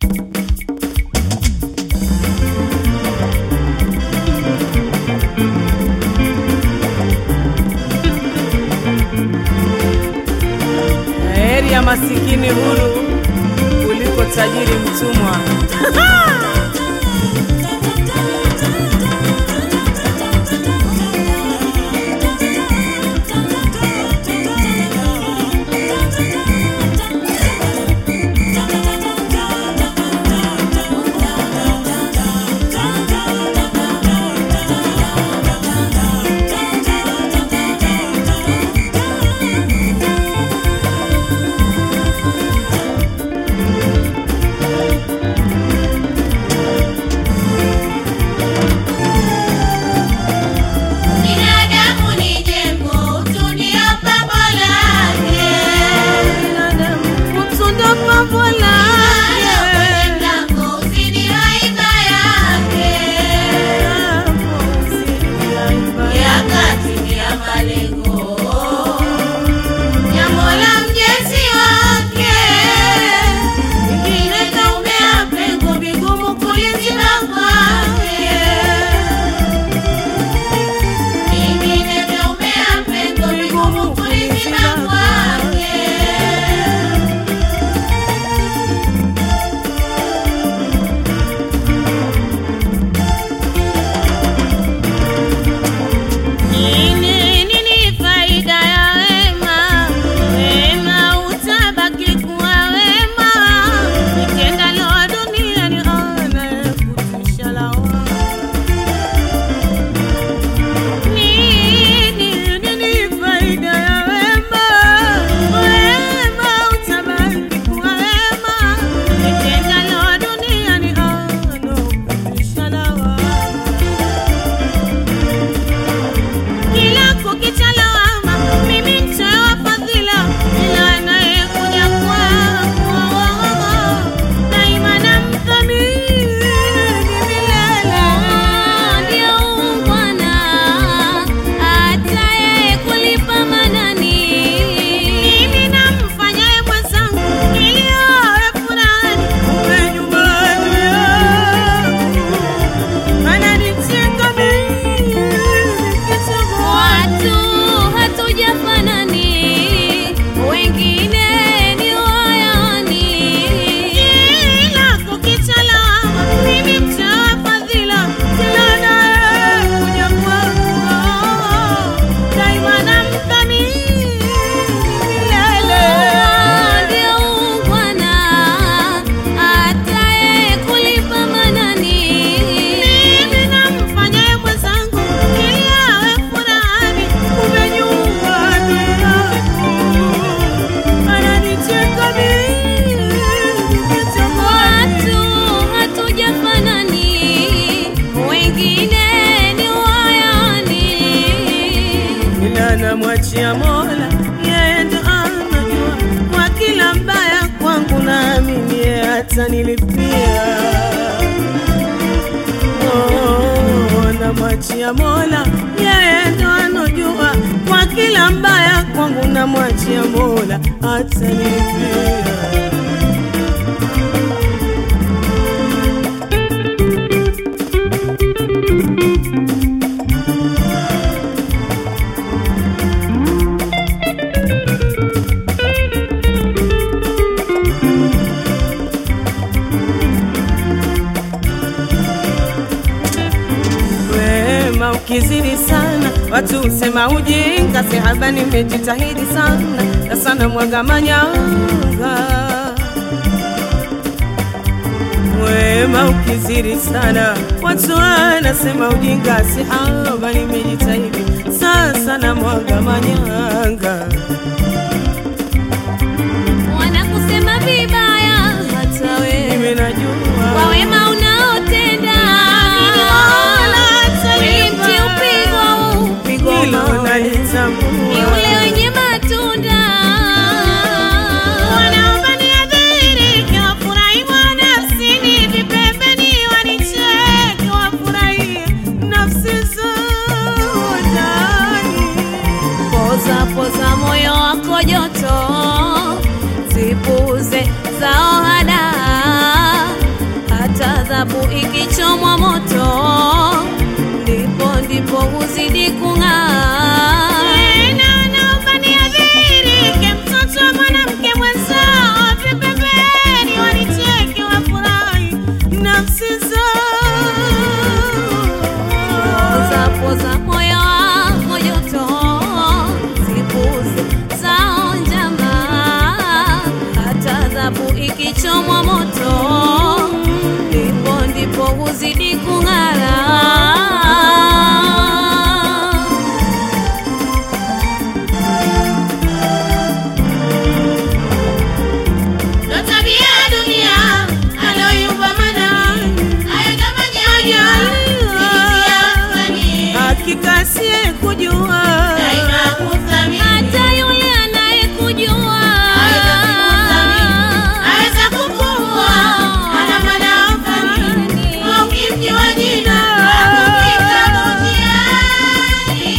Heri ya masikini huru kuliko tajiri mtumwa. Binadamu ni jengo, utu ndio pambo lake. Mtunda pambo Hayo kwenye lake. mlango, uzidi haiba yake. Ya kati ni ya malengo, ya Mola mjezi wake. Ingine kaumea pengo, vigumu kuliziba kwake. Ingine kaumea pengo, vigumu kuliziba kwake. Nini nini faida ya wema? Wema utabaki kuwa wema. Utendalo duniani anayekutisha lawama. Nini nini faida ya wema? Wema utabaki kuwa wema. Utendalo duniani anayekutisha lawama. Kila kukicha lawama, mimi nitoa fadhila, ila anayekuja kwangu daima namthamini milele. Ndio ungwana, hata yeye kulipa manani. Mimi namfanyaye mwenzangu ili awe furani, kumbe nyumbani yangu ananicheka mimi nikichagua Watu hatujafanani, wengine ni wayani. Ila kukicha lawama, mimi mtoa fadhila, kila anayekuja kwangu daima namthamini milele. Ndio ungwana, hata yeye kulipa manani. Mimi namfanyaye mwenzangu ili awe furani, kumbe nyumbani yangu ananicheka mimi nikitamani. Watu hatujafanani, wengine ni wayani. ila namwachia Mola, yeye ndo anajua kwa kila mbaya kwangu, naamini yeye atanilipia. Oh, namwachia Mola, yeye ndo anajua kwa kila mbaya kwangu, namwachia Mola atanilipia. Wema ukizidi sana, watu husema ujinga. Sihaba nimejitahidi sana na sana mwaga manyanga. Wema ukizidi sana, watu wanasema ujinga. Sihaba nimejitahidi sasa na mwaga manyanga. Wanakusema vibaya hata wewe Mimi najua kwa wema unaotenda. Kweli mti upigwa upigwa hilo mawe. ni nalitambua. ule wenye matunda. Wanaomba niadhirike, wafurahi mwa nafsini, vipembeni wanicheke, wafurahie nafsi zao ndani. Poza poza moyo wako moto, ndipo ndipo huzidi kung'ara. Ndo tabia ya dunia aloyumba manani, haya kama janya, fani, hakika siye kujua daima kuthamini. Hata yule anayekujua Aweza kukua, ana maana amfani, kwa ukimjua jina, hakupita njiani.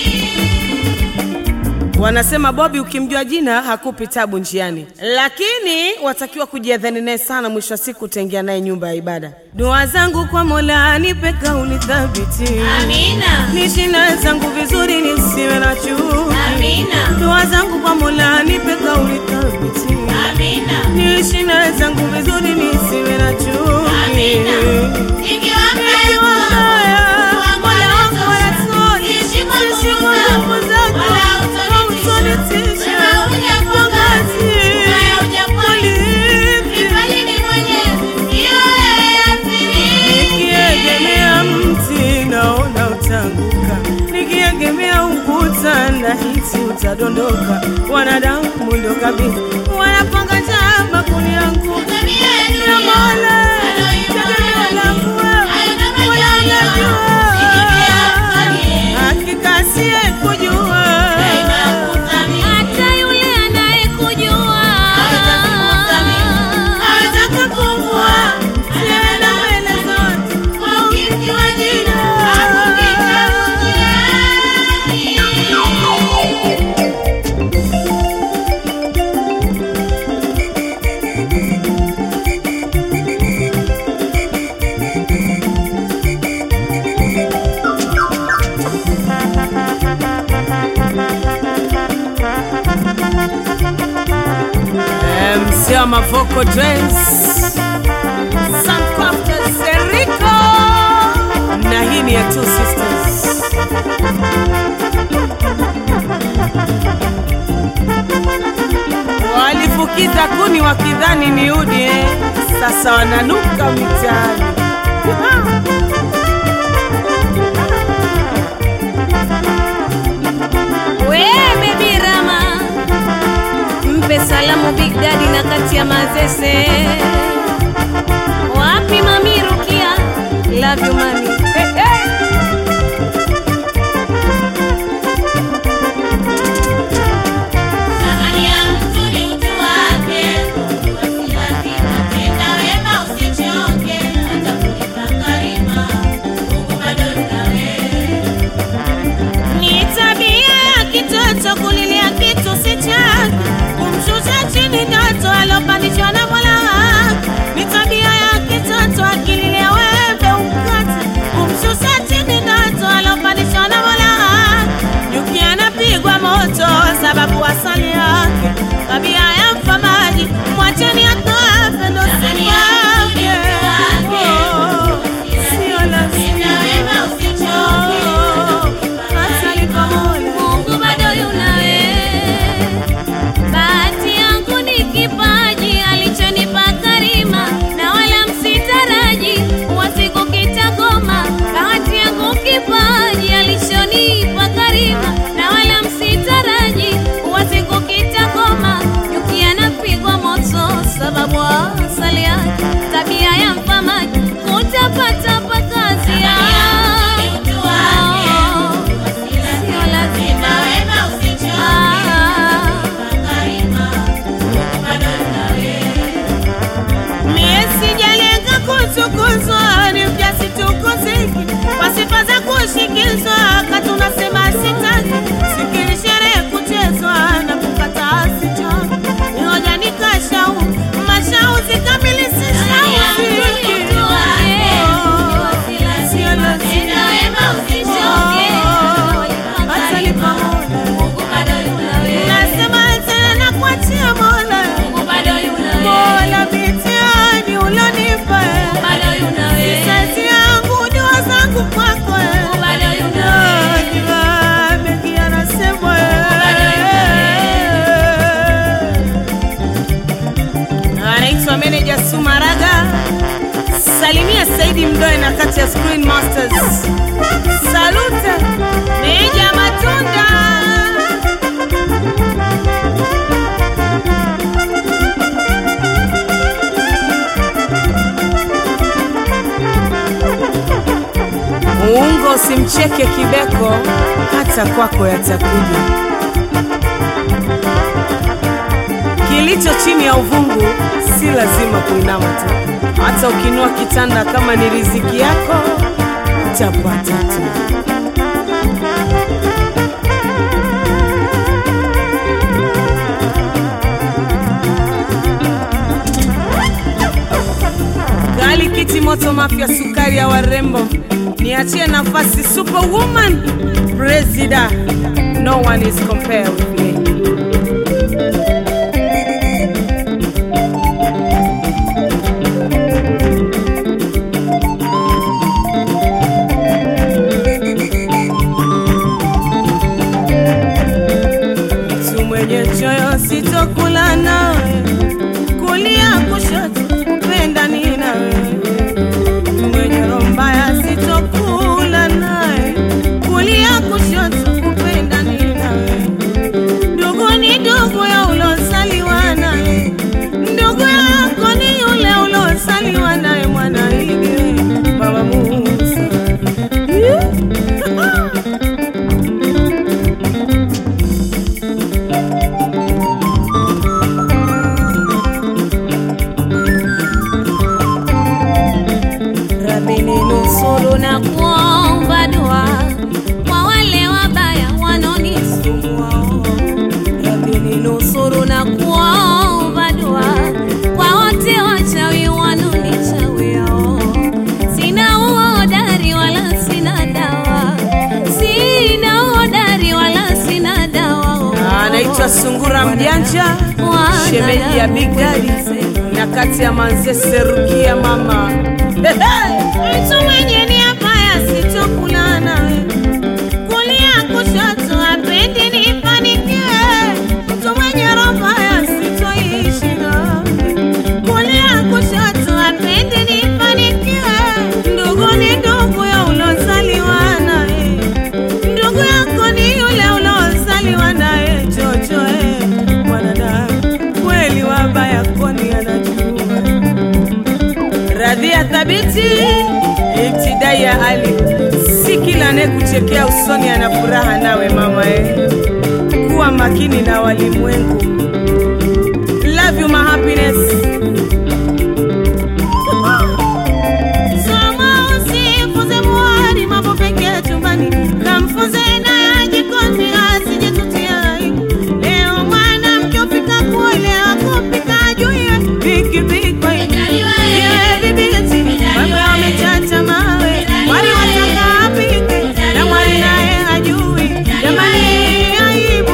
Wanasema Bobi ukimjua jina hakupi tabu njiani, lakini watakiwa kujiadhani naye sana. Mwisho wa siku utaingia naye nyumba ya ibada. Dua zangu kwa Mola nipe kauli thabiti, Amina, niishi na zangu vizuri, nisiwe na chuki. amina, Dua zangu kwa Mola nipe kauli thabiti, amina, niishi na zangu vizuri, nisiwe na chuki. amina. Ikiwa mbaya, Mola wangu wanatosha, ishi kwa ishi nguvu kwa zako, nguvu zako, wala hautonitisha. Wema hujakuangazi, wala hujakuarifu. Kipaji ni Mwenyezi, sio wewe athiri. Nikiegemea mti naona utaanguka, nikiegemea ukuta nahisi utadondoka. Wanadamu ndo kabisa wanapanga njama kuniangusha. Tabia ya Ya dunia, Mola, aloyumba tegemeo langu manani, hayo wewe, kama Mola janya, unajua. fani, Hakika siye kujua daima kuthamini. hata yule anayekujua Aweza kukua, sienda mbele zote kwa ukimjua jina, hakupita njiani. Eh, mzee wa Mavoko Dance Soundcrafters Seriko na hii ni ya Two Sisters. Walifukiza kuni wakidhani ni udi eh. Sasa wananuka mitaani we baby Rama, mpe salamu Big Daddy na kati ya mazese. Wapi mami Rukia, love you mami. Hey, hey. Thamani ya mtu ni utu wake, kujua si lazima. Tenda wema usichoke, atakulipa karima. Mungu bado yunawe. Ni tabia ya kitoto kulilia kitu si chake, kumshusha chini ndoto alopandishwa na Mola wake. Saidi Mdoe na kati ya Screen Masters. Salute Meja Matunda. Muungo usimcheke kibeko, hata kwako yatakuja. Kilicho chini ya uvungu si lazima kuinama tu, hata ukinua kitanda kama ni riziki yako utapata tu. Gali kiti moto mafya sukari ya warembo, niachie nafasi superwoman presida, no one is compared with me. Mtu mwenye choyo sitokula nawe, kulia kushoto kupenda ni nawe. Mtu mwenye roho mbaya sitokula naye, kulia kushoto kupenda ni nawe. Ndugu ni ndugu ya ulozaliwa naye, ndugu yako ni yule ulozaliwa naye, mwana ige Baba Musa. Rabi ninusuru na kuomba dua kwa wale wabaya wanaonisumbua. Rabi ninusuru na kuomba dua kwa wote wachawi wanaonichawia. Sina uhodari wala sina dawa, sina uhodari wala sina dawa. anaitwa Sungura Mjanja, Wana shemeji ya Big Daddy na kati ya Manzese Rukia mama mtu mwenye nia mbaya sitokula nawe, kulia kushoto hapendi nifanikiwe. Mtu mwenye roho mbaya sitoishi nawe, kulia kushoto hapendi nifanikiwe. Ndugu ni ndugu ya ulozaliwa naye ndugu yako ni yule uliozaliwa naye chochoe mwanadamu kweli wabaya koni anajua radhia thabiti ibtidai ya ali si kila anayekuchekea usoni ana furaha nawe mama e kuwa makini na walimwengu love you my happiness Soma usifunze muhari mambo pekee chumbani, kamfunze naye jikoni asijitutia aibu. Leo mwanamke ufika kule akupika ajue pikipiki Yeye bibi eti mambo yamechacha mawe, wali wataka apike na mwali naye hajui. Jamani, aibu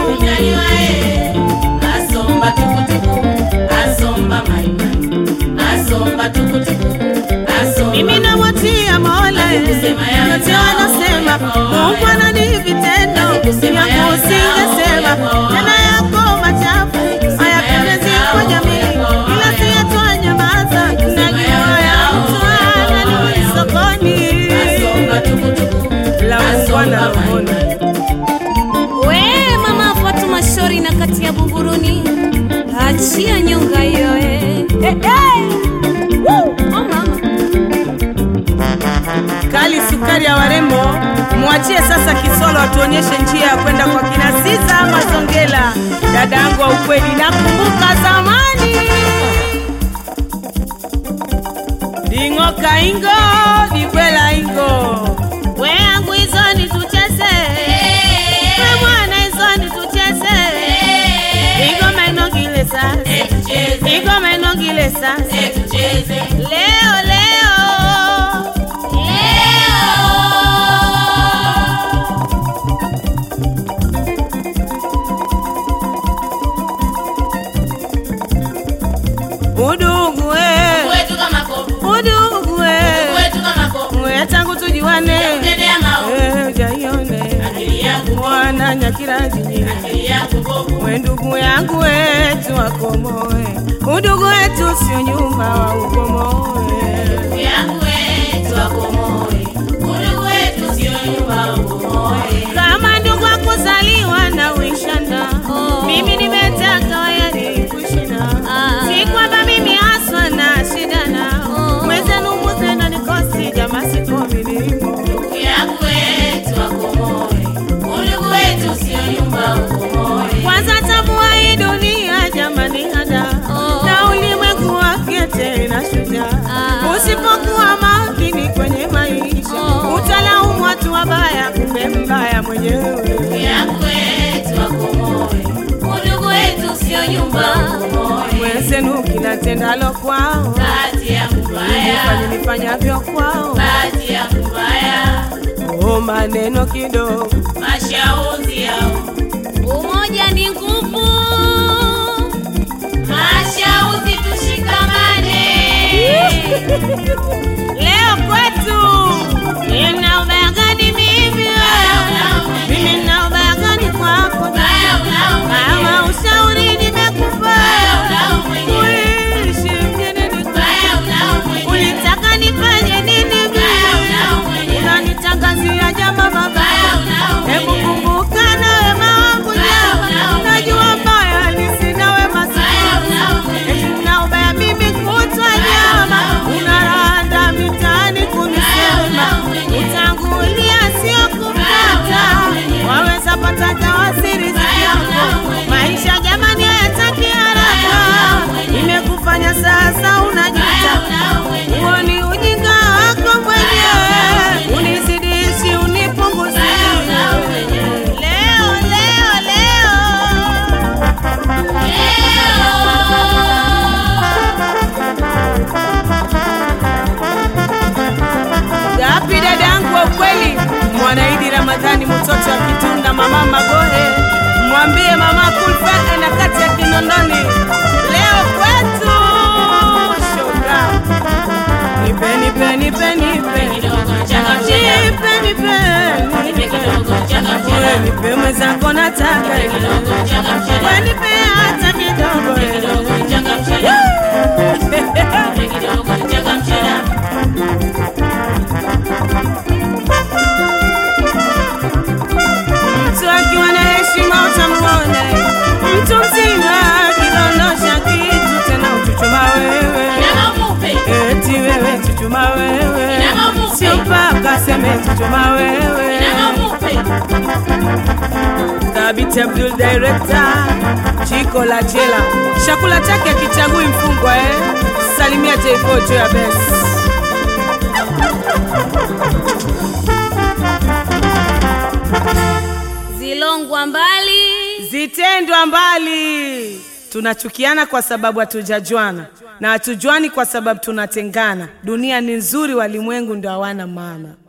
Asomba tukutuku, asomba maimai, asomba tukutuku, asomba mimi nawatia Mola eh, Kusema ya yote yao, wanasema yako, Mungu ana ni vitendo Kusema ya yangu yao, usingesema yako, tena yako machafu Kusema hayapendezi ya kwa yao, jamii yako, ila siyatoa nyamaza najua ya ya yao, mtu anani yako, sokoni asomba tukutuku, la ungwana asomba rohoni maimai. We mama Fatuma Shori na kati ya Buguruni, achia nyonga hiyo eh. Eh, eh. Woo! Oh, mama. kali sukari ya warembo mwachie sasa kisolo atuonyeshe njia ya kwenda kwa kina Siza ama Zongela dada yangu wa ukweli nakumbuka zamani ding'oka ingo dikwela ingo we yangu hizo ni tucheze we mwana hizo ni tucheze igoma inogile sasa igoma inogile sasa Tucheze leo leo udugu we wetu kama kovu, udugu we wetu kama kovu, we tangu tujuane tendea maovu, Eh, jaione akili yangu, mwana nyakirajinyi akili yangu kovu, we ndugu yangu wetu wakomoe udugu wetu sio nyumba wa ukomoe yangu we, natendalo kwao bahati yangu mbaya, fanye nifanyavyo kwao bahati yangu mbaya, oh, maneno kidogo mashauzi yao, Umoja ni nguvu. mashauzi tushikamane. leo kwetu nina ubaya gani mimi mimi nina ubaya gani kwako kama ushauri nimekupa uishi mjini ni- ulitaka nifanye nini mimi unanitangazia jama baba hebu kumbuka na wema wangu jama najua mbaya ni sina wema sana eti na ubaya mimi kutwa jama unaranda mitaani kunisema utangulia sio kupata waweza pata tawasiri zako maisha jamani hayataki haraka imekufanya sasa unajuta huo ni ujinga wako mwenyewe unizidishi unipunguzie leo leo leo Gapi dadangu wa ukweli, Mwanaidi Ramadhani, mtoto wa Kitunda, mama Magohe, mwambie mama Kulfa na kati ya Kinondoni, leo kwetu shoga, nipe nipe nipe nipe Kidogo changamsha, nipe nipe nipe kidogo changamsha, Wewe nipe mwenzako nataka nipe kidogo changamsha, Wewe nipe hata kidogo nipe kidogo changamsha, nipe kidogo changamsha. mtu akiwa na heshima utamwona mtu mzima akidondosha kitu tena uchuchuma wewe Namamupe, eti wewe chuchuma wewe Namamupe. sio mpaka seme chuchuma wewe namamupe, Thabiti Abdul director Chiko la jela chakula chake akichagui mfungwa eh salimia J4 juu ya best Zilongwa mbali. zitendwa mbali. Tunachukiana kwa sababu hatujajuana na hatujuani kwa sababu tunatengana. Dunia ni nzuri, walimwengu ndio hawana maana.